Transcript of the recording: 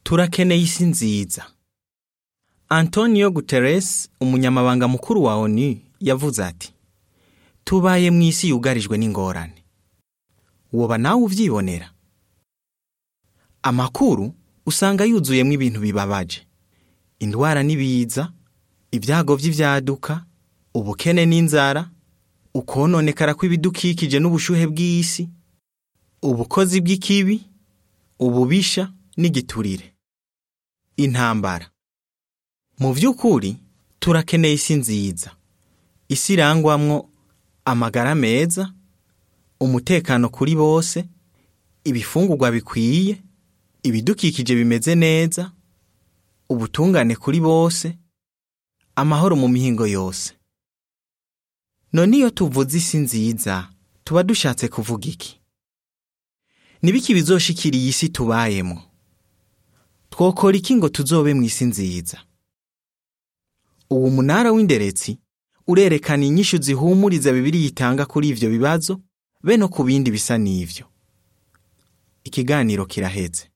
turakeneye isi nziza antonio guterres umunyamabanga mukuru wa onu yavuze ati tubaye mu isi yugarijwe n'ingorane woba nawe uvyibonera amakuru usanga yuzuyemo ibintu bibabaje indwara n'ibiza ibyago vy'ivyaduka ubukene n'inzara ukononekara kw'ibidukikije n'ubushuhe bw'isi ubukozi bw'ikibi ububisha n'igiturire intambara mu vy'ukuri turakeneye isi nziza isi irangwamwo amagara meza umutekano kuri bose ibifungurwa bikwiye ibidukikije bimeze neza ubutungane kuri bose amahoro mu mihingo yose none iyo tuvuze isi nziza tuba dushatse kuvuga iki nibiki bizoshikira iyi si tubayemo twokora iki ngo tuzobe mu isi nziza uwo munara w'inderetsi urerekana inyishu zihumuriza bibiri yitanga kuri ivyo bibazo be no ku bindi bisa n'ivyo ikiganiro kiraheze